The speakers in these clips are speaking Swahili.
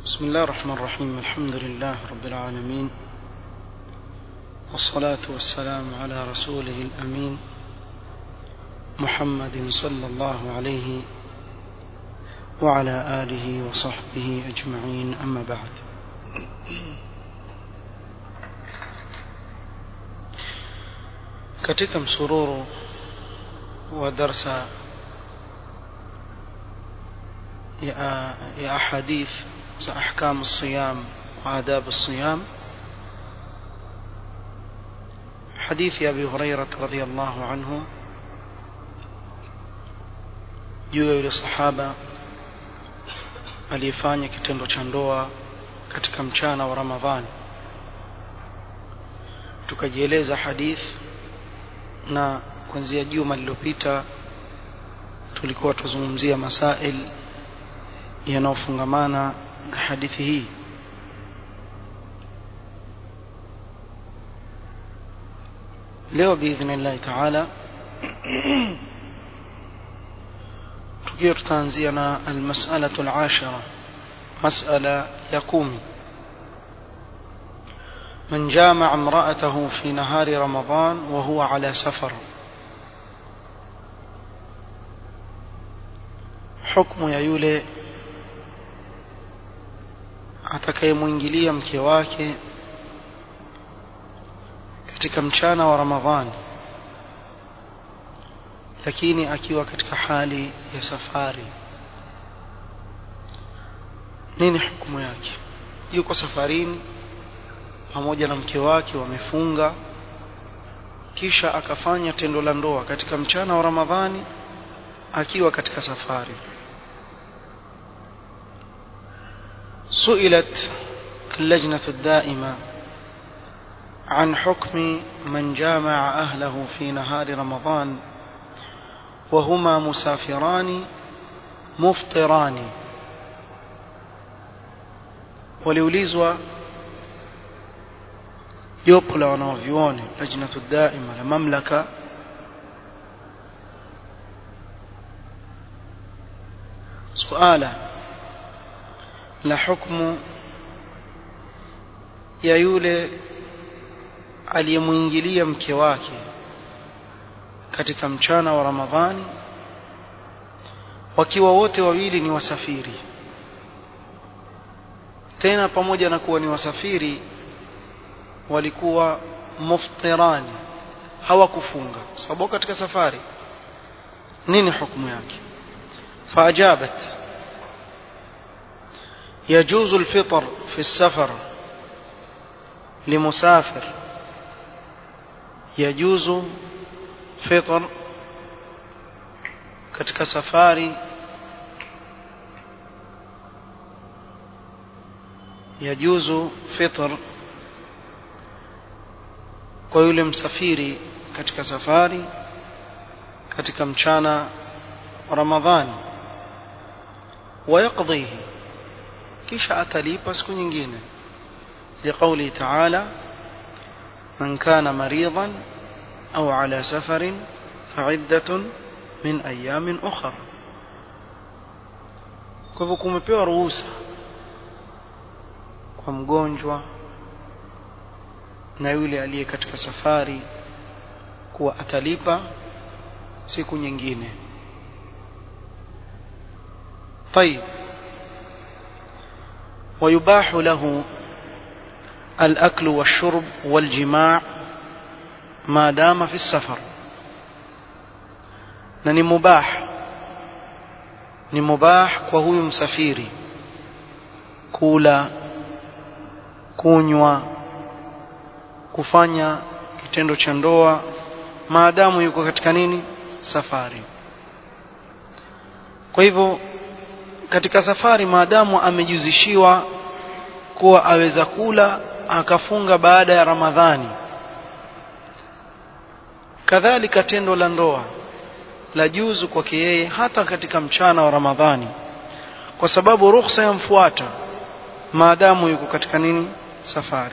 بسم الله الرحمن الرحيم الحمد لله رب العالمين والصلاة والسلام على رسوله الأمين محمد صلى الله عليه وعلى آله وصحبه أجمعين أما بعد katika msururu wa darsa ya, ya ahadith za ahkam siyam wa adab siyam hadithi ya Abi Hurairah radhiyallahu anhu juu ya yule sahaba aliyefanya kitendo cha ndoa katika mchana wa Ramadhani tukajieleza hadith na kuanzia juma lililopita tulikuwa tuzungumzia masail yanayofungamana na hadithi hii leo biidhnillahi taala tukiwa tutaanzia na almasalatu alashara masala ya kumi من جامع امرأته في نهار رمضان وهو على سفر حكم ya yule atakayemwingilia mke wake katika mchana wa Ramadhani lakini akiwa katika hali ya safari nini hukumu yake yuko safarini pamoja na mke wake wamefunga kisha akafanya tendo la ndoa katika mchana wa Ramadhani akiwa katika safari سئلت اللجنة الدائمة عن حكم من جامع أهله في نهار رمضان وهما مسافران مفطران وليوليزوا jopo la wanaovyuoni lajnatu daima la mamlaka suala la hukmu ya yule aliyemwingilia mke wake katika mchana wa Ramadhani wakiwa wote wawili ni wasafiri tena pamoja na kuwa ni wasafiri walikuwa muftirani hawakufunga sababu katika safari nini hukumu yake faajabat يجوز الفطر في السفر لمسافر يجوز فطر katika safari يجوز فطر kwa yule msafiri katika safari katika mchana wa Ramadhani wayaqdhihi kisha atalipa siku nyingine liqauli ta'ala man kana maridan au ala safarin fa'iddatun min ayamin ukhra kwa hivyo kumepewa ruhusa kwa mgonjwa na yule aliye katika safari kuwa atalipa siku nyingine طيب ويباح له الأكل والشرب والجماع ما دام في السفر na ni mubah ni mubah kwa huyu msafiri kula kunywa kufanya kitendo cha ndoa maadamu yuko katika nini safari kwa hivyo katika safari maadamu amejuzishiwa kuwa aweza kula akafunga baada ya Ramadhani kadhalika tendo la ndoa la juzu kwake yeye hata katika mchana wa Ramadhani kwa sababu ruhusa yamfuata maadamu yuko katika nini safari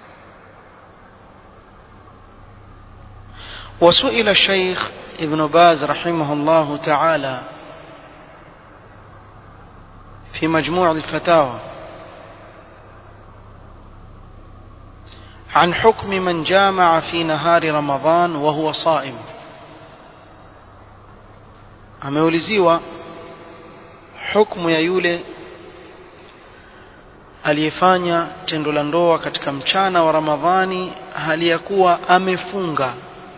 وسئل الشيخ ابن باز رحمه الله تعالى في مجموع الفتاوى عن حكم من جامع في نهار رمضان وهو صائم ameuliziwa hukumu ya yule aliyefanya tendo la ndoa katika mchana wa Ramadhani hali ya kuwa amefunga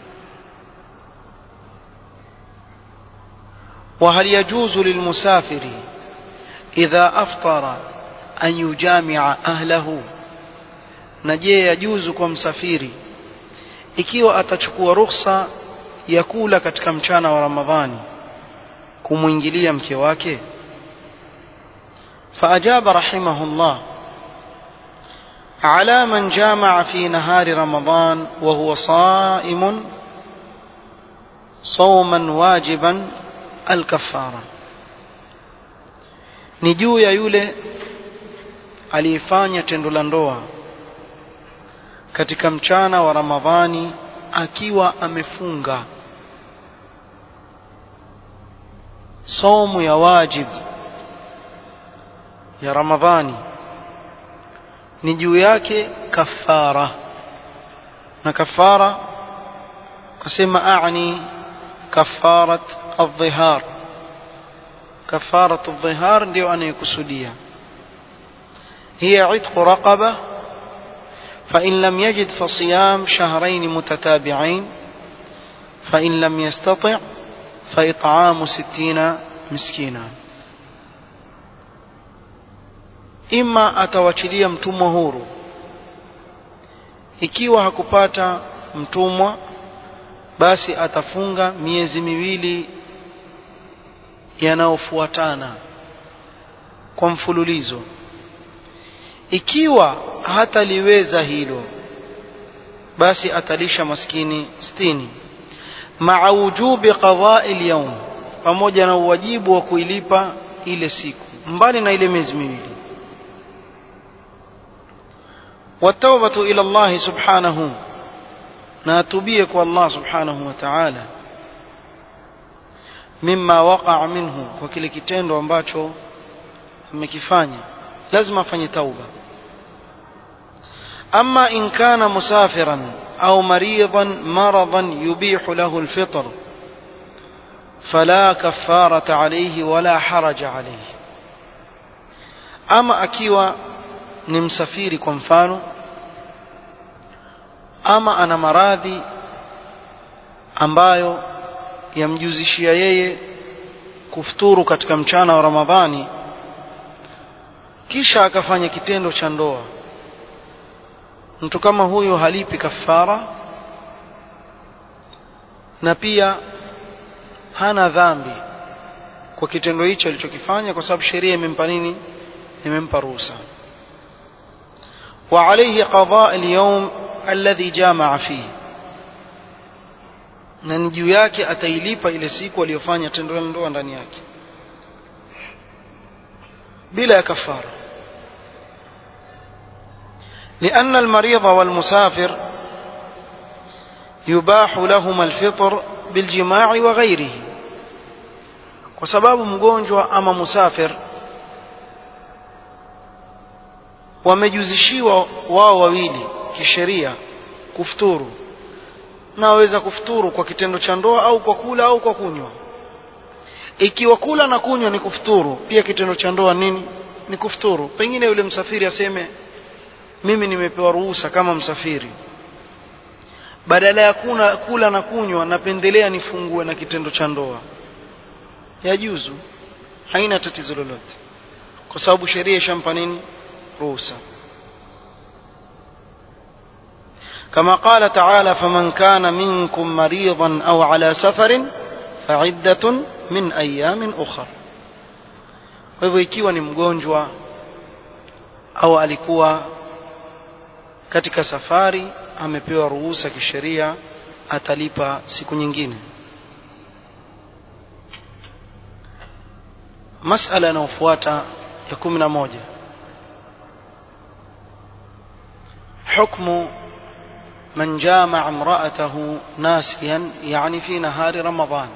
وهل يجوز للمسافر إذا أفطر أن يجامع أهله نجي يجوز kwa msafiri ikiwa atachukua ruhusa ya kula katika mchana wa Ramadhani kumwingilia mke wake فأجاب رحمه الله على من جامع في نهار رمضان وهو صائم صوما واجبا الكفارة ni juu ya yule aliyefanya tendo la ndoa katika mchana wa Ramadhani akiwa amefunga somu ya wajib ya Ramadhani ni juu yake kafara na kafara kasema aani kafarat adh-dhihar kafarat adh-dhihar ndio anayokusudia هي عتق رقبة فإن لم يجد فصيام شهرين متتابعين فإن لم يستطع فإطعام ستين مسكينا ima atawachilia mtumwa huru ikiwa hakupata mtumwa basi atafunga miezi miwili yanayofuatana kwa mfululizo ikiwa hataliweza hilo basi atalisha maskini sitini maa wujubi qada'i al-yawm pamoja na uwajibu wa kuilipa ile siku mbali na ile miezi miwili والتوبة إلى الله سبحانه ناتبيك والله سبحانه وتعالى مما وقع منه وكل kitendo ambacho amekifanya lazima afanye tauba أما إن كان مسافرا أو مريضا مرضا يبيح له الفطر فلا كفارة عليه ولا حرج عليه أما أكيوا ni msafiri kwa mfano ama ana maradhi ambayo yamjuzishia yeye kufuturu katika mchana wa Ramadhani kisha akafanya kitendo cha ndoa mtu kama huyo halipi kafara na pia hana dhambi kwa kitendo hicho alichokifanya kwa sababu sheria imempa nini imempa ruhusa وعليه قضاء اليوم الذي جامع فيه na ni juu yake atailipa ile siku aliyofanya tendo la ndoa ndani yake bila ya kafara لأن المريض والمسافر يباح لهما الفطر بالجماع وغيره وسبب مgonjwa ama musafir wamejuzishiwa wao wawili kisheria kufuturu na waweza kufuturu kwa kitendo cha ndoa au kwa kula au kwa kunywa ikiwa kula na kunywa ni kufuturu pia kitendo cha ndoa nini ni kufuturu pengine yule msafiri aseme mimi nimepewa ruhusa kama msafiri badala ya kuna, kula na kunywa napendelea nifungue na kitendo cha ndoa yajuzu haina tatizo lolote kwa sababu sheria ishampa nini ruhusa كما قال تعالى فمن كان منكم مريضا أو على سفر فعدة من أيام أخر kwa hivyo ikiwa ni mgonjwa au alikuwa katika safari amepewa ruhusa kisheria atalipa siku nyingine masala inayofuata ya kumi na moja حكم من جامع امرأته ناسيا يعني في نهار رمضان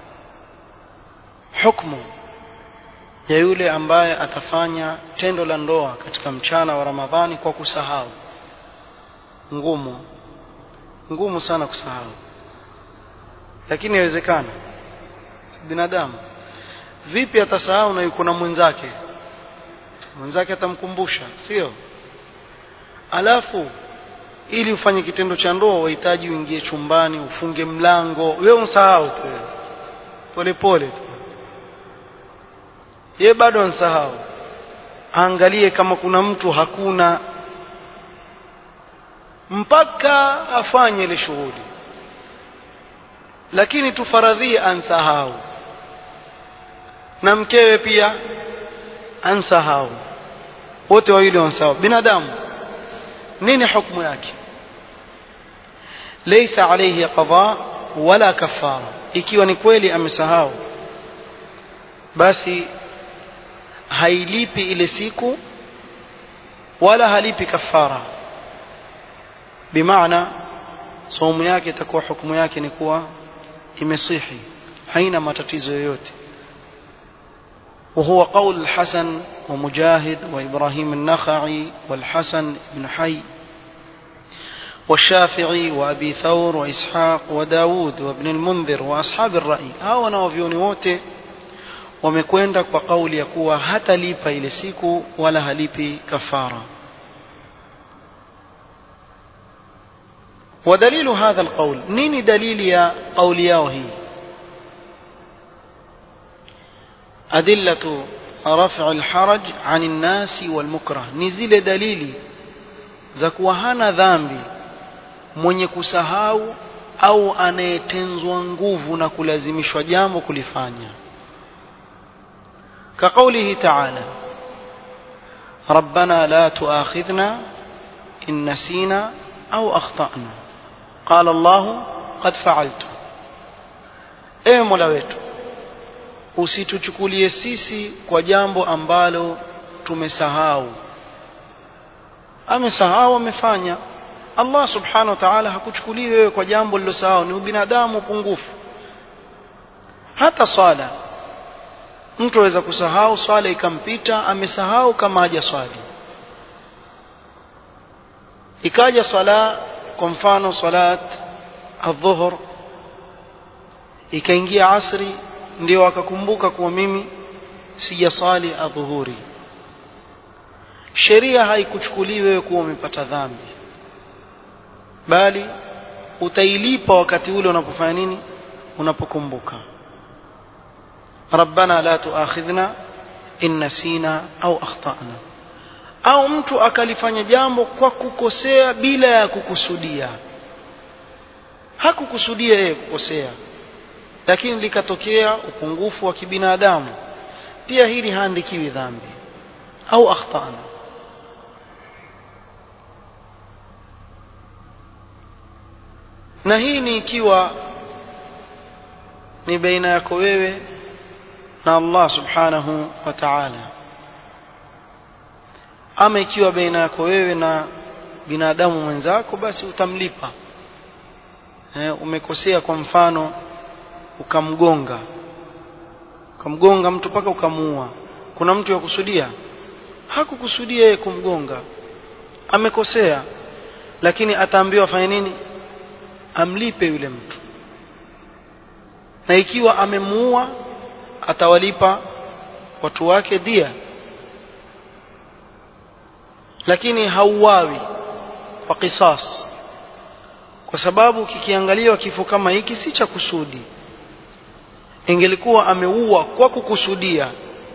حكم ya yule ambaye atafanya tendo la ndoa katika mchana wa Ramadhani kwa kusahau ngumu ngumu sana kusahau lakini inawezekana si binadamu vipi atasahau na yuko na mwenzake mwenzake atamkumbusha sio alafu ili ufanye kitendo cha ndoa wahitaji uingie chumbani ufunge mlango wewe unsahau tu pole pole tu ye bado ansahau aangalie kama kuna mtu hakuna mpaka afanye ile shughuli lakini tufaradhie ansahau na mkewe pia ansahau wote wawili wansahau binadamu nini hukumu yake laysa alayhi qada wala kafara ikiwa ni kweli amesahau basi hailipi ile siku wala halipi kafara bimaana saumu yake itakuwa hukumu yake ni kuwa imesihi haina matatizo yoyote وهو قول الحسن ومجاهد وإبراهيم النخعي والحسن بن حي والشافعي وأبي ثور وإسحاق وداود وابن المنذر وأصحاب الرأي هاو نوفيوني wote wamekwenda kwa kauli ya kuwa hatalipa ile siku wala halipi kafara ودليل هذا القول نيني دليل يا قول ياوهي أدلة رفع الحرج عن الناس والمكره نزل دليلي زكوا هنا ذنبي mwenye kusahau au anayetenzwa nguvu na kulazimishwa jambo kulifanya كقوله تعالى ربنا لا تؤاخذنا إن نسينا أو أخطأنا قال الله قد فعلت ewe mola wetu usituchukulie sisi kwa jambo ambalo tumesahau amesahau amefanya Allah subhanahu wa ta'ala hakuchukulii wewe kwa jambo lilosahau ni ubinadamu pungufu hata swala mtu aweza kusahau swala ikampita amesahau kama haja swali ikaja swala kwa mfano salat adhuhur ikaingia asri ndio akakumbuka kuwa mimi sijaswali adhuhuri sheria haikuchukulii wewe kuwa umepata dhambi bali utailipa wakati ule unapofanya nini unapokumbuka rabbana la tuakhidhna in nasina au akhtana au mtu akalifanya jambo kwa kukosea bila ya kukusudia hakukusudia yeye kukosea lakini likatokea upungufu wa kibinadamu pia hili haandikiwi dhambi au akhtana na hii ni ikiwa ni baina yako wewe na Allah subhanahu wa ta'ala ama ikiwa baina yako wewe na binadamu mwenzako basi utamlipa eh, umekosea kwa mfano ukamgonga ukamgonga mtu mpaka ukamuua kuna mtu ya kusudia hakukusudia yeye kumgonga amekosea lakini ataambiwa afanye nini amlipe yule mtu na ikiwa amemuua atawalipa watu wake dia lakini hauawi kwa kisas kwa sababu kikiangaliwa kifo kama hiki si cha kusudi ingelikuwa ameua kwa kukusudia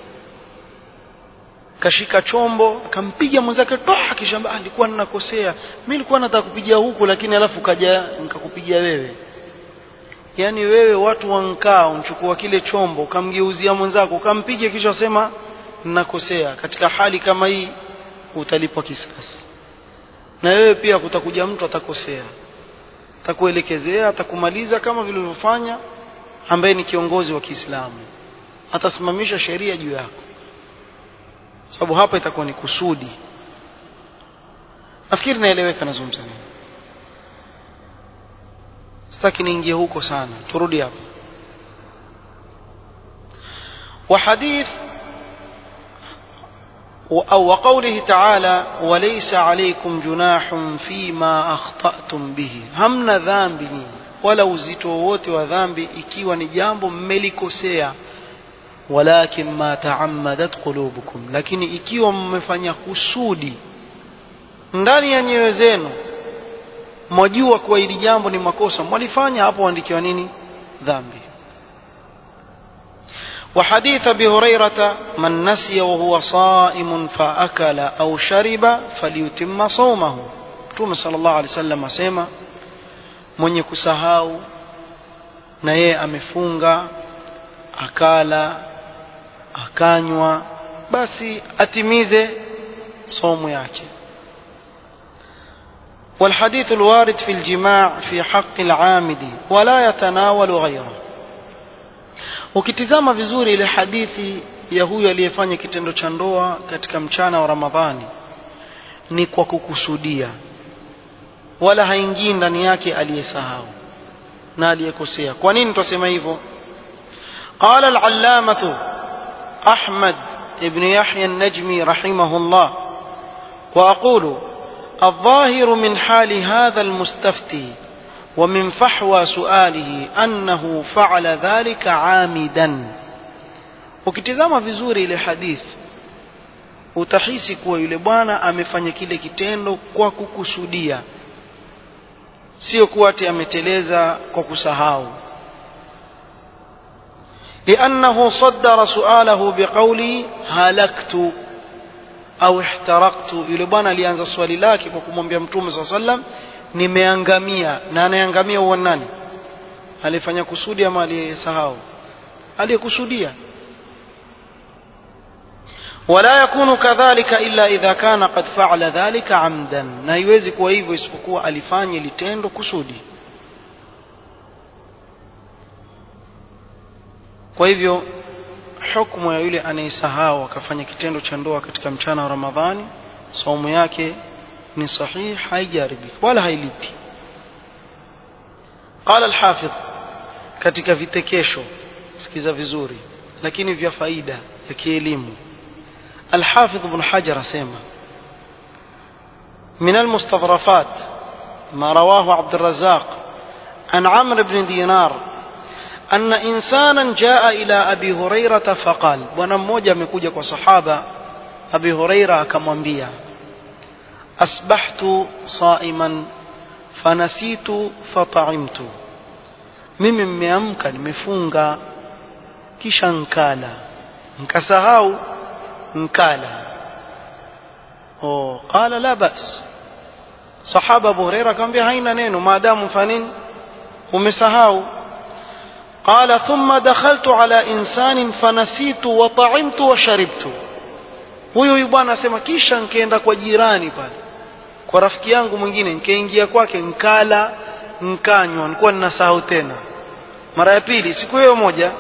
kashika chombo akampiga mwenzake toa kisha alikuwa ninakosea mimi nilikuwa nataka kupigia huku lakini alafu kaja nikakupigia wewe yani wewe watu wankaa unchukua kile chombo ukamgeuzia mwenzako ukampiga kisha sema ninakosea katika hali kama hii utalipwa kisasi na wewe pia kutakuja mtu atakosea atakuelekezea atakumaliza kama vile ulivyofanya ambaye ni kiongozi wa Kiislamu atasimamisha sheria juu yako sababu hapa itakuwa ni kusudi nafikiri naeleweka nazungumza nini sitaki niingie huko sana turudi hapa وحديث أو وقوله تعالى وليس عليكم جناح فيما أخطأتم به همنا ذنب ولا uzito wowote wa dhambi ikiwa ni jambo mmelikosea walakin ma taammadat qulubukum lakini ikiwa mmefanya kusudi ndani ya nyoyo zenu mwajua kuwa hili jambo ni makosa mwalifanya hapo waandikiwa nini dhambi وحديث ابي هريره من نسي وهو صائم فاكل او شرب فليتم صومه متوم صلى الله عليه وسلم asema mwenye kusahau na yeye amefunga akala akanywa basi atimize somo yake والحديث الوارد في الجماع في حق العامد ولا يتناول غيره ukitizama vizuri ile hadithi ya huyu aliyefanya kitendo cha ndoa katika mchana wa Ramadhani ni kwa kukusudia wala haingii ndani yake aliyesahau na aliyekosea kwa nini tutasema hivyo قال العلامة أحمد ابن يحيى النجمي رحمه الله وأقول الظاهر من حال هذا المستفتي ومن فحوى سؤاله أنه فعل ذلك عامدا ukitizama vizuri ile hadithi utahisi kuwa yule bwana amefanya kile kitendo kwa kukusudia sio kuwa ati ameteleza kwa kusahau لأنه صدر سؤاله بقوله هلكت au ihtaraqtu yule bwana alianza swali lake kwa kumwambia mtume saa sallam nimeangamia na anayeangamia huwa nani alifanya kusudi ama aliyesahau aliyekusudia ولا يكون كذلك إلا إذا كان قد فعل ذلك عمدا na haiwezi kuwa hivyo isipokuwa alifanya litendo kusudi kwa hivyo hukumu ya yule anayesahau akafanya kitendo cha ndoa katika mchana wa Ramadhani saumu yake ni sahihi haijaribiki wala hailipi قال الحافظ katika vitekesho sikiza vizuri lakini vya faida ya kielimu الحافظ ابن حجر اسمع من المستظرفات ما رواه عبد الرزاق عن عمرو بن دينار أن إنسانا جاء إلى أبي هريرة فقال bwana mmoja amekuja kwa sahaba Abi Huraira akamwambia asbahtu saiman fanasitu fata'imtu mimi mmeamka nimefunga kisha nkala nkasahau nkala oh qala la bas sahaba Abu Huraira akamwambia haina neno maadamu fanini umesahau قال ثم دخلت على إنسان فنسيت وطعمت وشربت huyo huyu bwana asema kisha nkaenda kwa jirani pale kwa rafiki yangu mwingine nkaingia kwake nkala nkanywa nilikuwa ninasahau tena mara ya pili siku hiyo moja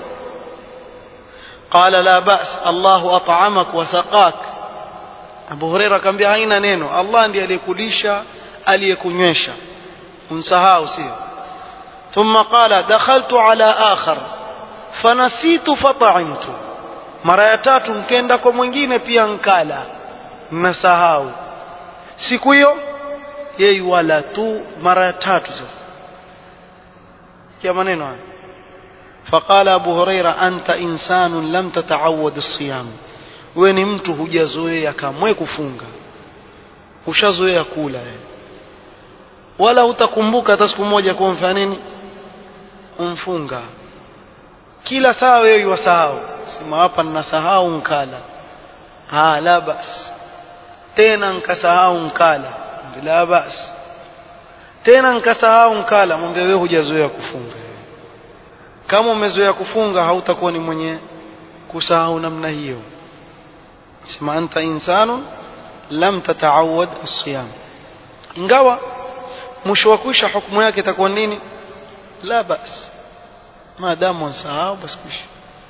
qala la bas Allahu at'amak wa saqak Abu Huraira akamwambia haina neno Allah ndiye aliyekulisha aliyekunywesha umsahau sio ثم قال دخلت على آخر فنسيت فطعمت mara ya tatu nkenda kwa mwingine pia nkala nasahau siku hiyo yeye wala tu mara ya tatu sasa sikia maneno haya فقال أبو هريرة أنت إنسان لم تتعود الصيام wewe ni mtu hujazoea kamwe kufunga ushazoea kula wala utakumbuka hata siku moja kwa mfano nini umfunga kila saa wewe wasahau sema hapa ninasahau nkala ha la bas tena nkasahau nkala la bas tena nkasahau nkala mwambie wewe hujazoea kufunga kama umezoea kufunga hautakuwa ni mwenye kusahau namna hiyo sema anta insanu lam tataawad as-siyam ingawa mwisho wa kuisha hukumu yake itakuwa nini la bas maadamu wasahau basi kuisha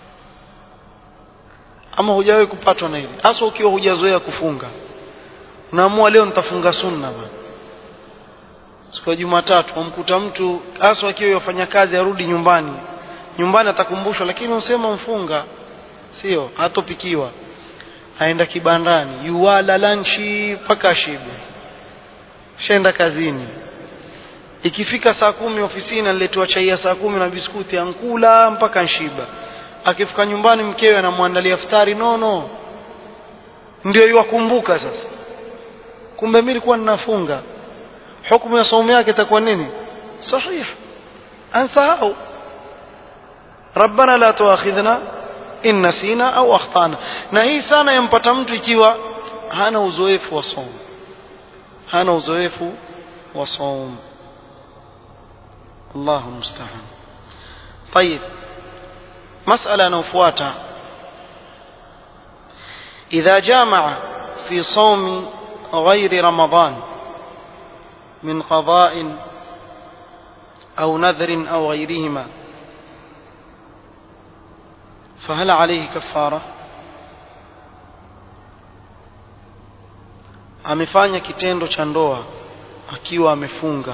ama hujawahi kupatwa na hili hasa ukiwa hujazoea kufunga unaamua leo nitafunga sunna bana siku ya Jumatatu umkuta mtu hasa akiwa yafanya kazi arudi nyumbani nyumbani atakumbushwa lakini usema mfunga sio hatopikiwa aenda kibandani yuwala lanchi mpaka ashibe shaenda kazini ikifika saa kumi ofisini aniletewa chai ya saa kumi na biskuti ankula mpaka nshiba akifika nyumbani mkewe anamwandalia futari nono ndio iwakumbuka sasa kumbe mimi nilikuwa ninafunga hukumu ya saumu yake itakuwa nini sahih ansahau rabbana la tuakhidhna in nasina au akhtana na hii sana yampata mtu ikiwa hana uzoefu wa saumu hana uzoefu wa saumu الله المستعان طيب مسألة نوفواتا إذا جامع في صوم غير رمضان من قضاء أو نذر أو غيرهما فهل عليه كفارة amefanya kitendo cha ndoa akiwa amefunga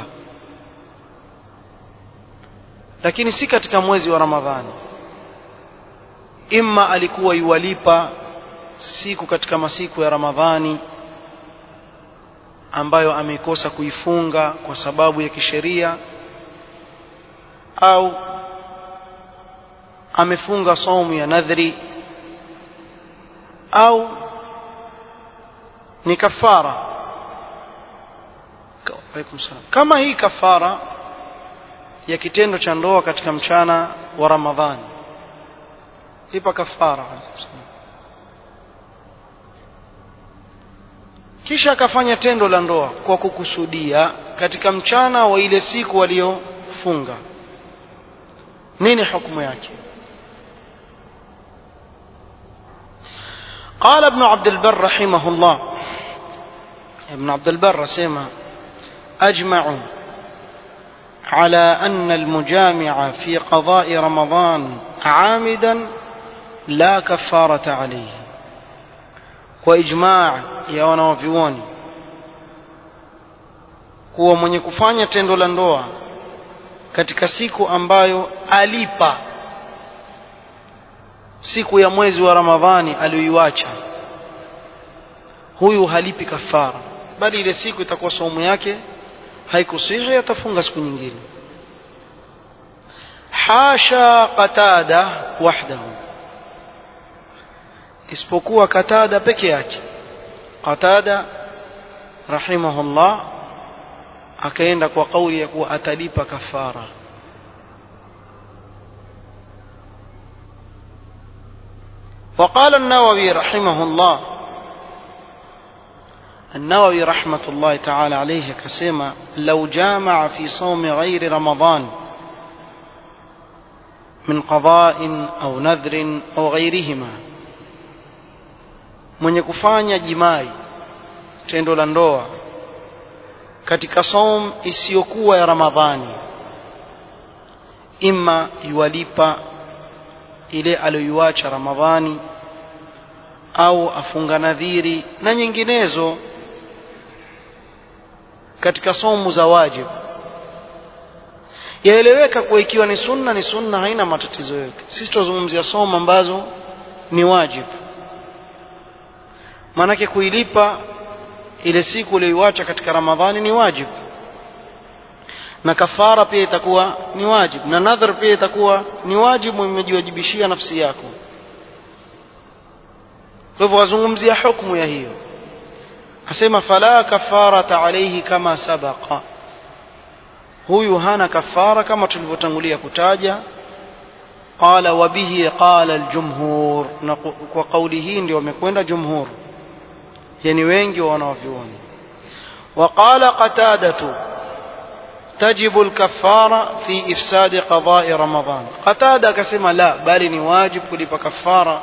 lakini si katika mwezi wa Ramadhani imma alikuwa yuwalipa siku katika masiku ya Ramadhani ambayo amekosa kuifunga kwa sababu ya kisheria au amefunga saumu ya nadhri au ni kafara kama hii kafara ya kitendo cha ndoa katika mchana wa Ramadhani lipa kafara kisha akafanya tendo la ndoa kwa kukusudia katika mchana wa ile siku waliofunga nini hukumu yake قال ابن عبد البر رحمه الله ابن عبد البر سيما أجمعوا على أن المجامع في قضاء رمضان عامدا لا كفارة عليه وإجماع يا wanavyuoni kuwa mwenye kufanya tendo la ndoa katika siku ambayo alipa siku ya mwezi wa Ramadhani aliyoiacha huyu halipi kafara bali ile siku itakuwa saumu yake haikusihi atafunga siku nyingine hasha qatada wahdahu isipokuwa qatada peke yake qatada rahimahullah akaenda kwa kauli ya kuwa atalipa kafara وقال النووي رحمه الله النووي رحمة الله تعالى عليه كسيما لو جامع في صوم غير رمضان من قضاء أو نذر أو غيرهما mwenye kufanya jimai tendo la ndoa katika saum isiyokuwa ya ramadhani imma yuwalipa ile aliyoiacha ramadhani au afunga nadhiri na nyinginezo katika somu za wajibu yaeleweka kuwa ikiwa ni sunna ni sunna haina matatizo yote sisi tunazungumzia somo ambazo ni wajibu maanake kuilipa ile siku uliyoiacha katika ramadhani ni wajibu na kafara pia itakuwa ni wajibu na nadhar pia itakuwa ni wajibu imejiwajibishia nafsi yako kwa hivyo wazungumzia hukumu ya hiyo asema fala kafarata alayhi kama sabaqa huyu hana kafara kama tulivyotangulia kutaja qala wa bihi qala aljumhur na kwa kauli hii ndio wamekwenda jumhur yani wengi wa wanavyuoni وقال قتادة تجب الكفارة في إفساد قضاء رمضان قتادة كسم لا بل واجب كلب كفارة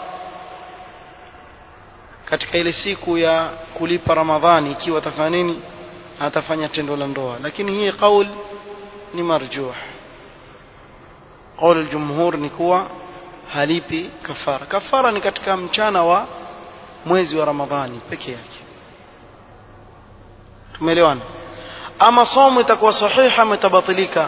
katika ile siku ya kulipa ramadhani ikiwa atafanya nini atafanya tendo la ndoa lakini hii qaul ni marjuh qaul aljumhur ni kuwa halipi kafara kafara ni katika mchana wa mwezi wa ramadhani peke yake tumeelewana ama somo itakuwa sahiha ama itabatilika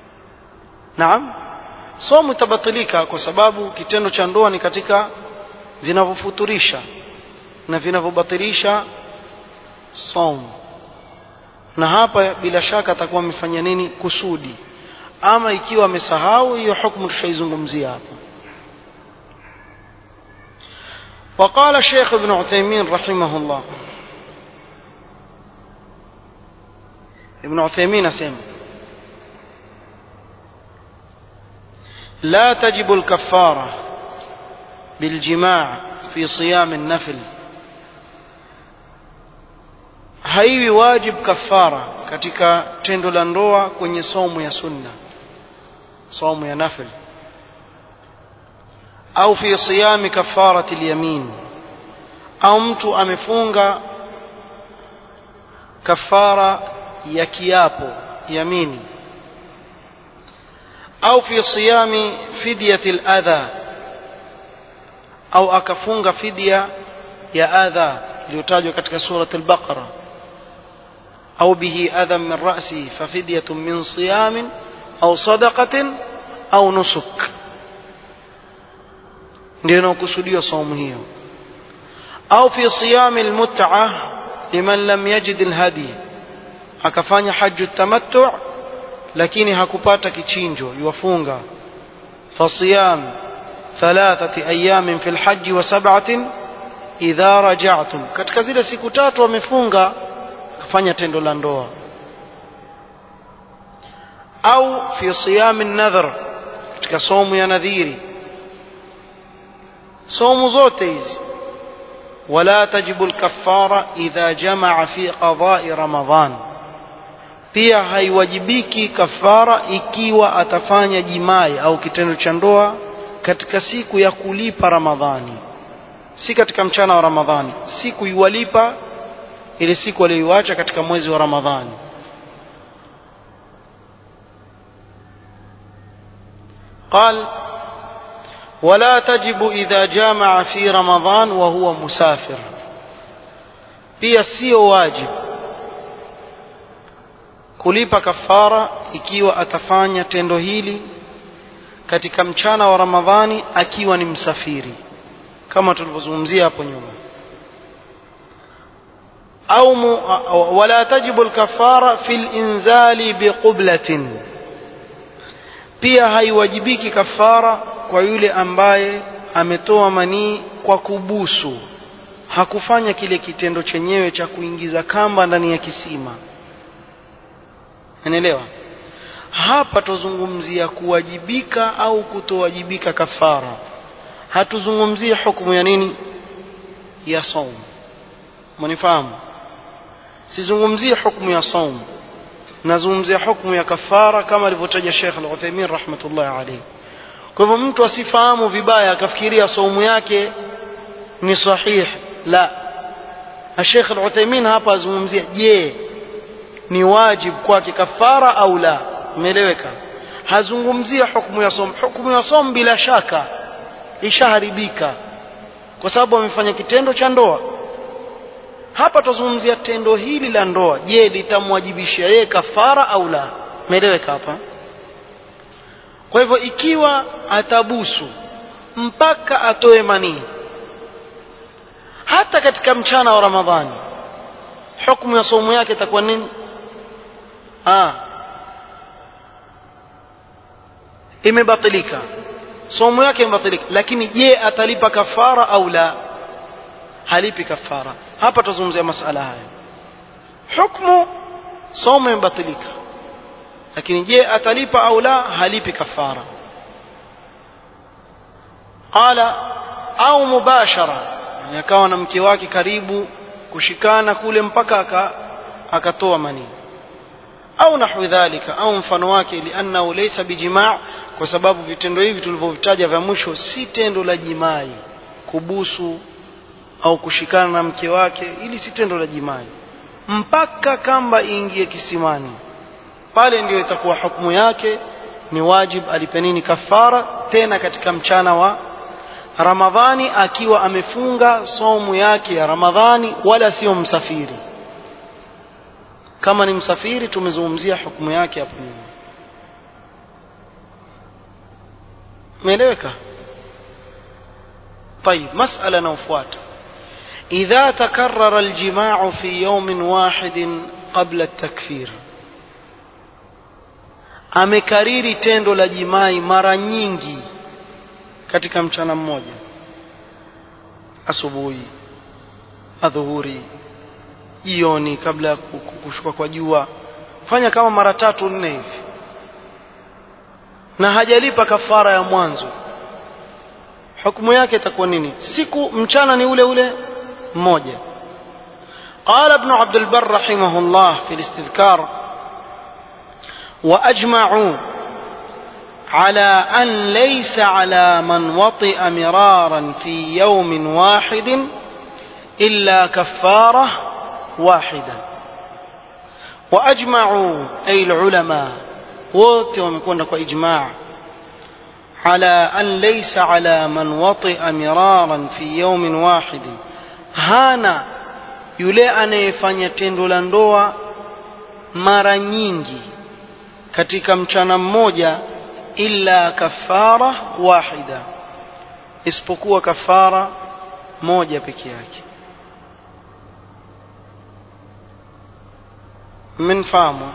naam somo itabatilika kwa sababu kitendo cha ndoa ni katika vinavyofuturisha na vinavyobatilisha saum na hapa bila shaka atakuwa amefanya nini kusudi ama ikiwa amesahau hiyo hukumu tushaizungumzia hapa وقال الشيخ ابن عثيمين رحمه الله ابن عثيمين اسمع لا تجب الكفارة بالجماع في صيام النفل haiwi wajib kafara katika tendo la ndoa kwenye somo ya sunna somo ya nafil au fi siyami kafarati alyamin au mtu amefunga kafara ya kiapo yamini au fi siyami fidyati aladha au akafunga fidya ya adha iliyotajwa katika surat al-baqara au bihi adha min ra'si fa fidyatun min siyamin au sadaqatin au nusuk ndio inakusudiwa saumu hiyo au fi siyami almut'a liman lam yajid alhadi akafanya hajju tamattu lakini hakupata kichinjo yuwafunga fasiyam thalathati ayamin fi alhajj wa sab'atin idha raja'tum katika zile siku tatu wamefunga akafanya tendo la ndoa au fi siyami an-nadhr katika somo ya nadhiri somo zote hizi ولا تجب الكفارة إذا جمع في قضاء رمضان pia haiwajibiki kafara ikiwa atafanya jimai au kitendo cha ndoa katika siku ya kulipa ramadhani si katika mchana wa ramadhani siku iwalipa ile siku aliyoiacha katika mwezi wa ramadhani قال ولا تجب إذا جامع في رمضان وهو مسافر pia sio wajib kulipa kafara ikiwa atafanya tendo hili katika mchana wa Ramadhani akiwa ni msafiri kama tulivyozungumzia hapo nyuma au wala tajibu alkafara fil inzali biqublatin pia haiwajibiki kafara kwa yule ambaye ametoa manii kwa kubusu hakufanya kile kitendo chenyewe cha kuingiza kamba ndani ya kisima unaelewa hapa tuzungumzia kuwajibika au kutowajibika kafara hatuzungumzie hukumu ya nini ya saum mnifahamu sizungumzie hukumu ya saum nazungumzia hukumu ya kafara kama alivyotaja Sheikh Al-Uthaymeen rahmatullahi alayhi kwa hivyo mtu asifahamu vibaya akafikiria saumu yake ni sahih la Sheikh Al-Uthaymeen hapa azungumzia je ni wajib kwake kafara au la umeeleweka hazungumzia hukumu ya som hukumu ya som bila shaka ishaharibika kwa sababu amefanya kitendo cha ndoa hapa tuzungumzia tendo hili la ndoa je litamwajibisha yeye kafara au la umeeleweka hapa kwa hivyo ikiwa atabusu mpaka atoe manii hata katika mchana wa ramadhani hukumu ya somo yake itakuwa nini ah imebatilika somo yake imebatilika lakini je atalipa kafara au la halipi kafara hapa tuzungumzia masala haya hukumu somo imebatilika lakini je atalipa au la halipi kafara qala au mubashara yani akawa na mke wake karibu kushikana kule mpaka aka akatoa manii au nahwi dhalika au mfano wake liannahu laysa bijimaa kwa sababu vitendo hivi tulivyovitaja vya mwisho si tendo la jimai kubusu au kushikana na mke wake ili si tendo la jimai mpaka kamba iingie kisimani pale ndio itakuwa hukumu yake ni wajib alipe nini kafara tena katika mchana wa Ramadhani akiwa amefunga somu yake ya Ramadhani wala sio msafiri kama ni msafiri tumezungumzia hukumu yake hapo nyuma umeeleweka طيب مسألة نوفوات إذا تكرر الجماع في يوم واحد قبل التكفير amekariri tendo la jimai mara nyingi katika mchana mmoja asubuhi adhuhuri jioni kabla ya kushuka kwa jua fanya kama mara tatu nne hivi na hajalipa kafara ya mwanzo hukumu yake itakuwa nini siku mchana ni ule ule mmoja قال ابن عبد البر رحمه الله في الاستذكار واجمعوا على ان ليس على من وطئ مرارا في يوم واحد الا كفاره واحده واجمعوا اي العلماء wote wamekwenda kwa ijmaa على أن ليس على من وطئ مرارا في يوم واحد هانا yule anayefanya tendo la ndoa mara nyingi katika mchana mmoja illa kafara wahida isipokuwa kafara moja peke yake mmenfahamu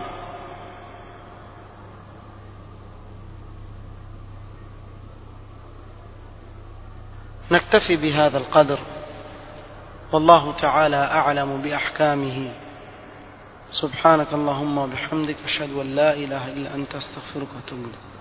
نكتفي بهذا القدر والله تعالى أعلم بأحكامه سبحانك اللهم وبحمدك أشهد أن لا إله إلا أنت أستغفرك وأتوب إليك